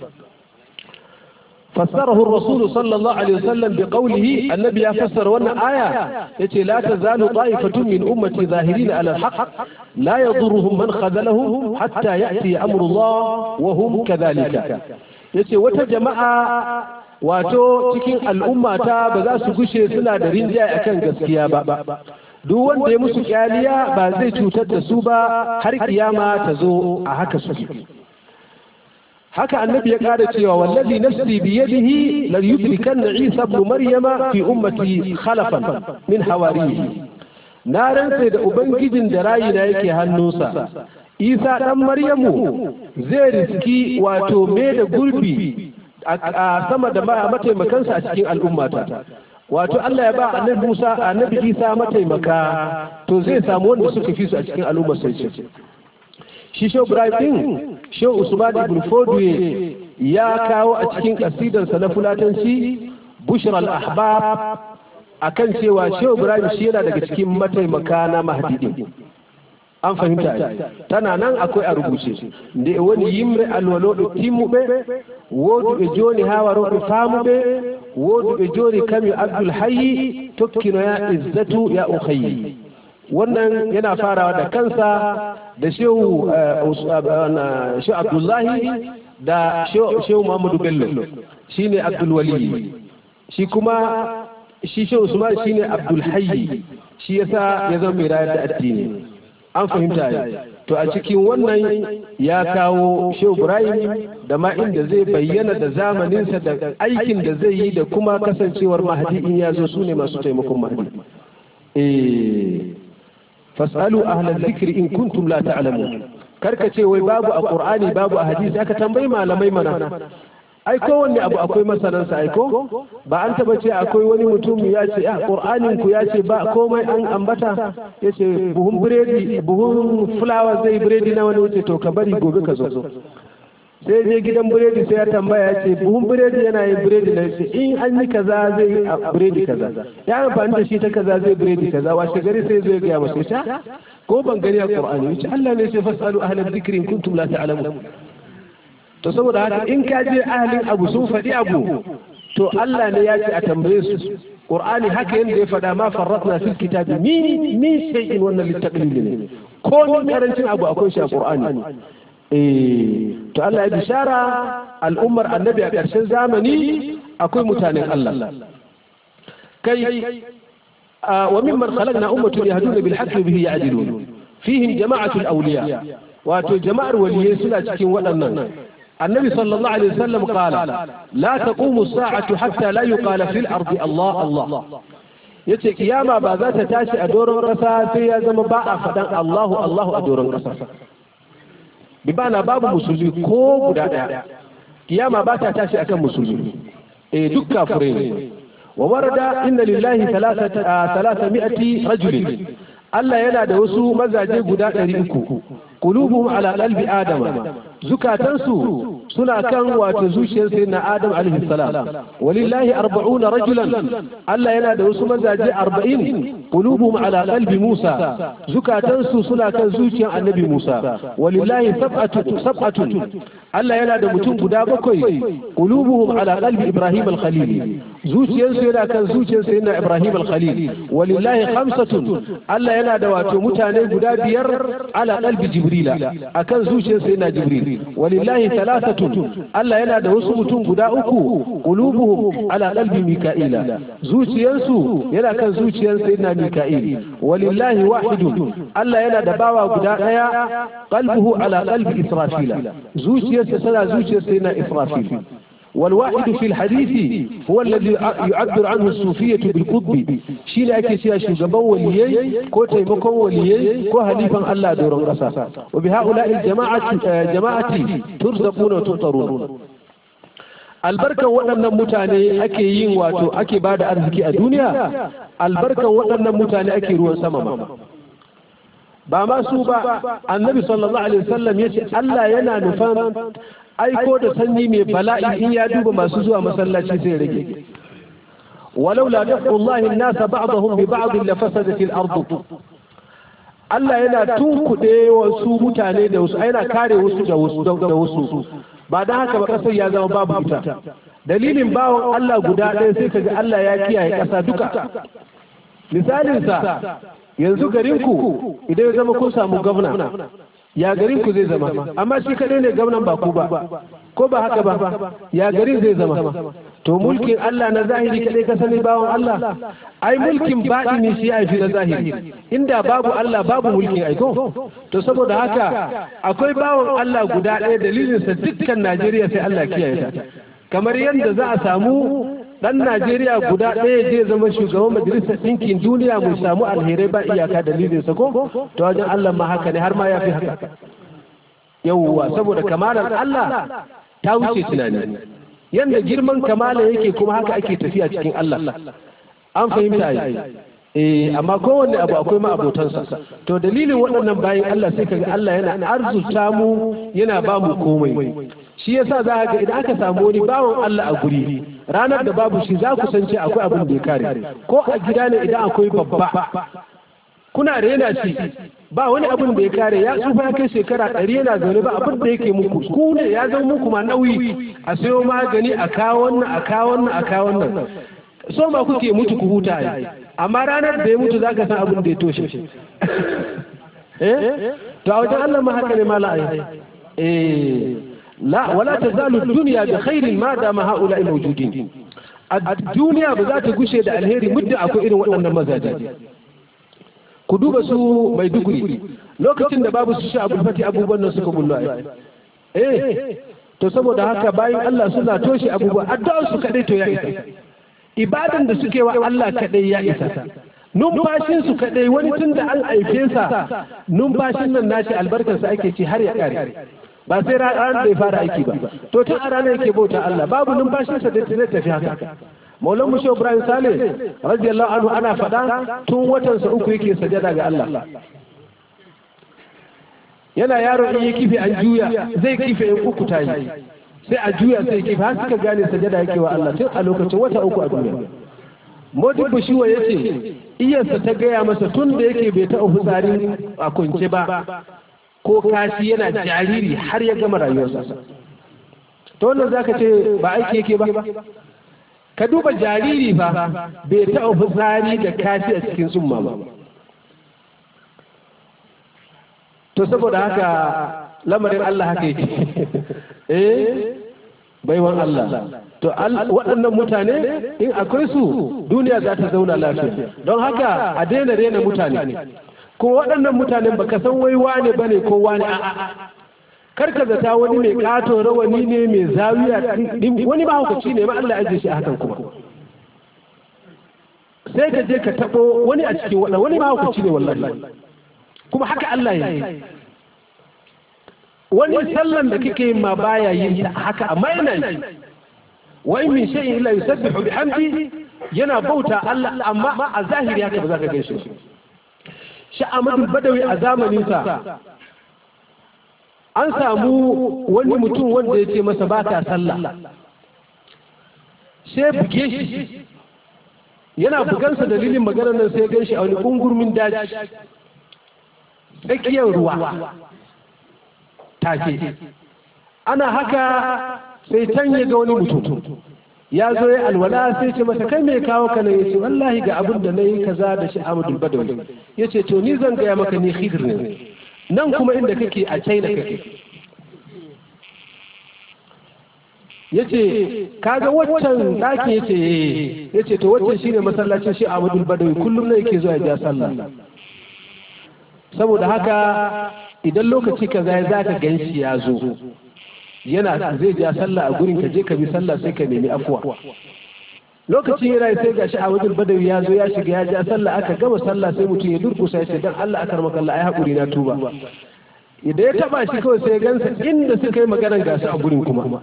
فسره الرسول صلى الله عليه وسلم بقوله النبي يفسر وانا آية يتي لا تزال طائفة من أمتي ظاهرين على الحق لا يضرهم من خذلهم حتى يأتي أمر الله وهم كذلك يتي وتجمع wato cikin al'umma ta ba za su gushe suna da rinjaye akan gaskiya ba duk wanda ya musu kyaliya ba zai cutar da su ba har kiyama ta zo a haka suke haka annabi ya ƙara cewa wallazi nafsi bi yadihi la yudrikanna isa ibn maryama fi ummati khalafan min hawarihi na rantse da ubangijin da rayina yake hannunsa isa dan maryamu zai riski wato me da gurbi a sama da mataimakansa a cikin al'ummata wato Allah ya ba annabi Musa annabi Isa mataimaka to zai samu wanda suka fi su a cikin al'ummar sai ce shi Shehu Ibrahim Shehu Usman ibn Fodwe ya kawo a cikin kasidarsa na fulatanci Bushra al-Ahbab akan cewa Shehu Ibrahim shi yana daga cikin mataimaka na Mahdi an fahimta tana nan akwai a rubuce da wani yimre alwalo do timmuɓe wodu ɓe joni ha waroɓe famuɓe wodu ɓe joni kami abdul hayyi tokkinoya izzatu ya ukhayi wannan yana farawa da kansa da shehu shehu abdullahi da shehu muhammadu bello shine abdul wali shi kuma shi shehu usman shine abdul hayyi shi yasa ya zama mai rayar da addini an fahimta ne to a cikin wannan ya kawo shehu ibrahim da ma inda zai bayyana da zamaninsa da aikin da zai yi da kuma kasancewar mahadi in ya zo su ne masu taimakon mahadi eh fasalu ahlal zikri in kuntum la ta'lamun karka ce wai babu a qur'ani babu a hadisi aka tambayi malamai mana ai kowanne abu akwai masanansa ai ko ba an taba ce akwai wani mutum ya ce ah qur'anin ku ya ce ba komai an ambata ya ce buhun biredi buhun fulawa zai biredi na wani wuce to ka bari gobe ka zo sai je gidan biredi sai ya tambaya ya ce buhun biredi yana yin biredi na ce in an yi kaza zai yi biredi kaza ya amfani da shi ta kaza zai biredi kaza washe gari sai zai gaya masa ya ko ban gani a qur'ani ya ce Allah ne sai fasalu ahlal dhikri in kuntum la ta'lamun to saboda haka in ka je ahalin abu sun faɗi abu to Allah ne ya ce a tambaye su Qur'ani haka yanda ya faɗa ma farratna fil kitabi min min shay'in wannan littaqlil ne ko ni karancin abu akwai shi a Qur'ani eh to Allah ya bishara al'ummar annabi a ƙarshen zamani akwai mutanen Allah kai wa mimman khalaqna ummatan yahduna bil haqqi bihi ya'dilun fihim jama'atul awliya wato jama'ar waliyai suna cikin waɗannan النبي صلى الله عليه وسلم قال لا تقوم الساعة حتى لا يقال في الأرض الله الله yace kiyama ba za ta tashi a doron ƙasa sai ya zama ba a faɗan Allahu Allahu a doron ƙasa bi bana babu musulmi ko guda ɗaya kiyama ba ta tashi akan musulmi eh duk kafirai ne wa warada inna lillahi thalathata mi'ati rajulin Allah yana da wasu mazaje guda ɗari uku qulubuhum ala qalbi adama zukatansu suna kan wato zuciyar sai na adam alaihi salam walillahi arba'una rajulan Allah yana da wasu mazaje arba'in qulubuhum ala qalbi Musa zukatansu suna kan zuciyar annabi Musa walillahi sab'atu sab'atun Allah yana da mutum guda bakwai qulubuhum ala qalbi Ibrahim al-Khalil zuciyarsu yana kan zuciyar sai na Ibrahim al-Khalil walillahi khamsatun Allah yana da wato mutane guda biyar ala qalbi Jibrila akan zuciyar sai na Jibril walillahi thalathatun Allah yana da wasu mutum guda uku qulubuhum ala qalbi mika'ila zuciyarsu yana kan zuciyar sayyidina mika'il walillahi wahidun Allah yana da bawa guda daya qalbuhu ala qalbi israfila zuciyarsa tana zuciyar sayyidina israfil والواحد في الحديث هو الذي يعبر عنه الصوفية بالقطب شيء ake cewa shugaban waliyai ko taimakon waliyai ko halifan Allah doron ƙasa wa bi haula'i jama'ati jama'ati turzaquna wa tutarun albarkan waɗannan mutane ake yin wato ake bada arziki a duniya albarkan waɗannan mutane ake ruwan sama ma ba ma su ba annabi sallallahu alaihi wasallam yace Allah yana nufan aiko da sanyi mai bala'i in ya duba masu zuwa masallaci sai rage walau la dafullahi an-nasa ba'dahum bi ba'd la fasadat al-ard Allah yana tunkuɗe wasu mutane da wasu yana kare wasu da wasu da wasu ba dan haka ba kasar ya zama babu ita dalilin bawon Allah guda ɗaya sai kaga Allah ya kiyaye ƙasa duka misalinsa yanzu garinku idan ya zama kun samu gwamna ya garin ku zai zama amma shi kadai ne gwamnan ba ku ba ko ba haka ba ya garin zai zama to mulkin Allah na zahiri kadai ka sani bawon Allah ai mulkin ne shi ya fi na zahiri inda babu Allah babu mulkin aiko to saboda haka akwai bawon Allah guda ɗaya dalilinsa dukkan Najeriya sai Allah kiyaye ta kamar yadda za a samu dan Najeriya guda ɗaya zai zama shugaban majalisar ɗinkin duniya mu samu alherai ba iyaka dalilin sa ko to wajen Allah ma haka ne har ma ya fi haka yawwa saboda kamalar Allah ta wuce tunani yanda girman kamala yake kuma haka ake tafiya cikin Allah an fahimta yi eh amma kowanne abu akwai ma abotansa to dalilin waɗannan bayan Allah sai kaga Allah yana arzuta mu yana ba mu komai shi yasa za ga idan aka samu wani bawan Allah a guri ranar da babu shi za ku san ce akwai abin da ya kare ko a gida ne idan akwai babba kuna rena shi ba wani abin da ya kare ya tsufa ya kai shekara ɗari yana zaune ba abin da yake muku ku ne ya zama muku ma nauyi a sayo magani a kawo wannan a kawo wannan a kawo wannan so ma kuke mutu ku huta yi amma ranar da ya mutu za ka san abin da ya toshe eh to a wajen Allah ma haka ne mala ai eh la wala tazalu dunya bi khairin ma dama haula mawjudin a duniya ba za ta gushe da alheri muddin akwai irin waɗannan mazaje ku duba su mai duguri lokacin da babu su sha abul fati abubuwan nan suka bullo ai eh to saboda haka bayan Allah suna toshe abubuwa addu'ar su kadai to ya isa ibadan da suke wa Allah kadai ya isa numfashin su kadai wani tun da an aife sa numfashin nan nashi albarkarsa ake ci har ya kare ba sai ranar da ya fara aiki ba to tun a ranar yake bauta Allah babu numfashinsa da zai tafi haka maulan mushe ibrahim sale radiyallahu anhu ana faɗa tun watansa uku yake sajada ga Allah yana yaro in yi kife an juya zai kife in uku ta yi sai a juya sai kife har suka gane sajada yake wa Allah tun a lokacin wata uku a duniya Modin Bushiwa ya ce, iyarsa ta gaya masa tun da yake bai taɓa fitsari a kunce ba, ko kashi yana jariri har ya gama rayuwarsa. Ta wannan za ka ce ba aiki yake ba? ka duba jariri ba bai taɓa fitsari da kashi a cikin tsumma ba to saboda haka lamarin Allah haka yake eh baiwan Allah to waɗannan mutane in akwai su duniya za ta zauna lafiya don haka a daina rena mutane ko waɗannan mutanen baka san wai wane bane ko wane a'a karka zata wani mai kato rawani ne mai zawiya wani ba hukaci ne ma Allah ya shi a hakan kuma sai ka je ka tabo wani a cikin waɗanda wani ba hukaci ne wallahi kuma haka Allah ya yi wani sallan da kike yin ma baya yin ta haka amma yana yi wa in min shay'in illa yusabbihu bihamdi yana bauta Allah amma a zahiri haka ba za ka gaishe shi shi Ahmadu Badawi a zamanin sa an samu wani mutum wanda ya ce masa ba ka sallah sai buge shi yana bugansa dalilin maganar nan sai gan shi a wani kungurmin daji tsakiyar ruwa take ana haka sai can ya ga wani mutum ya zo ya alwala sai ce masa kai mai kawo ka nan ya ce wallahi ga abin da na yi kaza da shi Ahmadu Badawi ya ce to ni zan gaya maka ni khidir ne nan kuma inda kake a china kake ya ce kaga waccan ɗakin ya ce ya ce to waccan shine masallacin shi Ahmadu Badawi kullum ne yake zuwa ya ja sallah saboda haka idan lokaci kaza ya zaka ganshi ya zo yana zai ja sallah a gurin ka je ka bi sallah sai ka nemi afuwa lokacin yana sai ga shi a wajen badawi ya zo ya shiga ya ja sallah aka gama sallah sai mutum ya durkusa ya ce dan Allah aka maka Allah ai hakuri na tuba idan ya taba shi kawai sai ya gansa inda suka yi maganar gasu a gurin kuma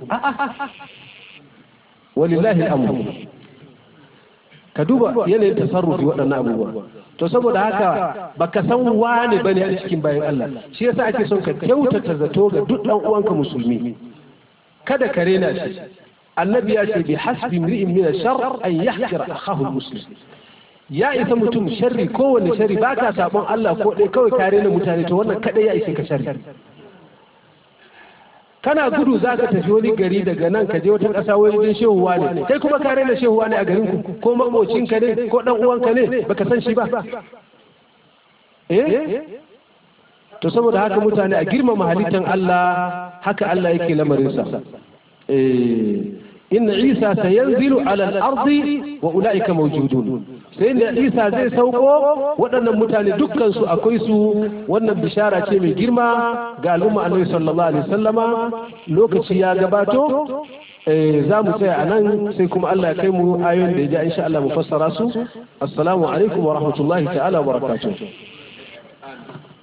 walillahi al'amru ka duba yanayin tasarrufi waɗannan abubuwa to saboda haka baka san wane bane a cikin bayan Allah shi yasa ake son ka kyautata zato ga duk dan uwanka musulmi kada ka rena shi annabi ya ce bi hasbi mri'in min shar an yahkira akahu muslim ya isa mutum sharri kowanne sharri baka sabon Allah ko dai kawai ka rena mutane to wannan kadai ya ishe ka sharri kana gudu za ka tafi wani gari daga nan ka je wata ƙasa wajen shehuwa ne kai kuma ka raina shehuwa ne a garin ku ko mamocinka ne ko dan uwanka ne baka san shi ba eh to saboda haka mutane a girmama halittan Allah haka Allah yake lamarinsa eh inna Isa sayanzilu ala al-ardi wa ulaika mawjudun sai da Isa zai sauko waɗannan mutane dukkan su akwai su wannan bishara ce mai girma ga al'umma Annabi sallallahu alaihi wasallama lokaci ya gabato za mu tsaya a nan sai kuma Allah ya kai mu ayoyin da ya ja insha Allah mu fassara su assalamu alaikum wa rahmatullahi ta'ala wa barakatuh